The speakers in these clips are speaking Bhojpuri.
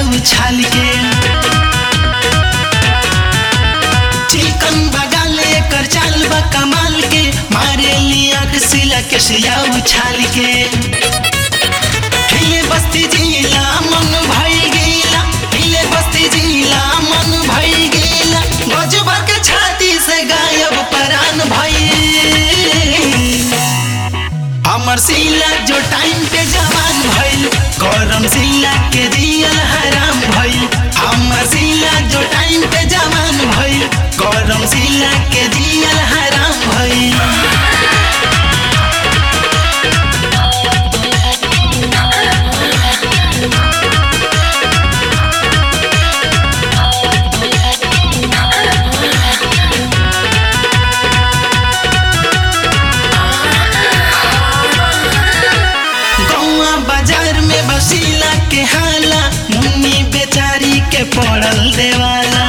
उछाल के चिकन बगाल एकर चाल बा कमाल के मारे लिया सिला के सिया उछाल के हिले बस्ती जिला मन भई गेला हिले बस्ती जिला मन भई गेला गजबा के छाती से गायब परान भई हमर सिला जो टाइम पे जवान भइल गरम सिला के दियल हराम भइल हमर सिला जो टाइम पे जवान भइल गरम सिला के दियल हराम भइल गौआ बाजार में बसीला के हाला मुन्नी बेचारी के पड़ल देवाला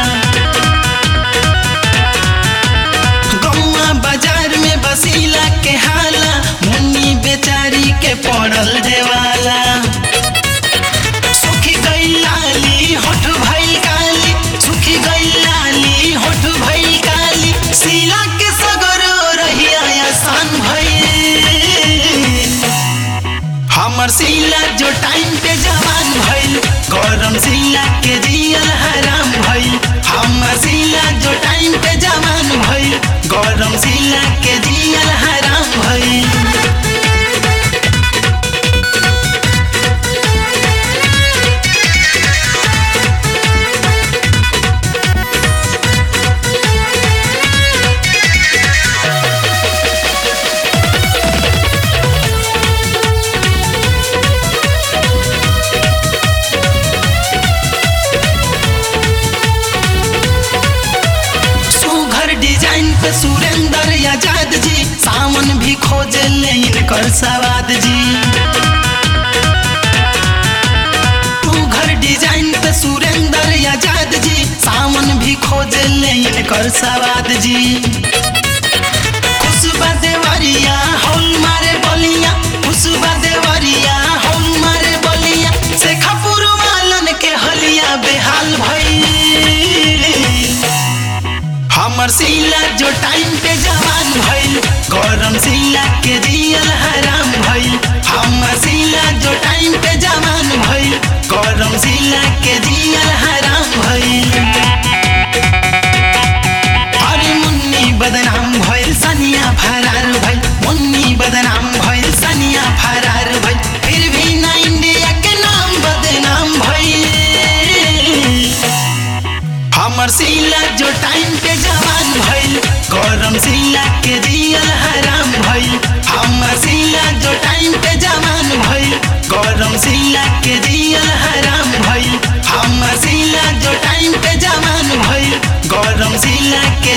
गौआ बाजार में बसीला के हाला मुन्नी बेचारी के पड़ल देवाला सुखी गई लाली होठ भइल काली सुखी गई लाली होठ भइल काली सीला के सगरो रहिया आसान भइल हमर सिला जो टाइम पे जवान भइल गरम सिला के दियल हराम भइल हमर सिला जो टाइम पे जवान भइल गरम सिला के दियल हराम भइल सुघर डिजाइन पे सुरेंद्र आजाद जी सावन भी खोजे ले इनकर सवाद जी सुघर डिजाइन पे सुरेंद्र आजाद जी सावन भी खोजे ले इनकर सवाद जी खुशबा देवरिया हौल मारे बलिया खुशबा देवरिया हौल मारे बलिया शेखापुर वालन के हलिया बेहाल भइल हमर सिला जो टाइम पे जवान भइल गरम सिला के दियल हराम भइल हमर सिला जो टाइम पे जवान भइल गरम सिला के दियल हराम भइल अरे मुन्नी बदनाम भइल सनिया फरार भइल मुन्नी बदनाम भइल सनिया फरार भइल फिर भी ना इंडिया के नाम बदनाम भइल हमर सिला जो टाइम पे जवान भइल गरम सिला के दियल हराम भइल हमर सिला जो टाइम पे जवान भइल गरम सिला के दियल हराम भइल हमर सिला जो टाइम पे जवान भइल गरम सिला के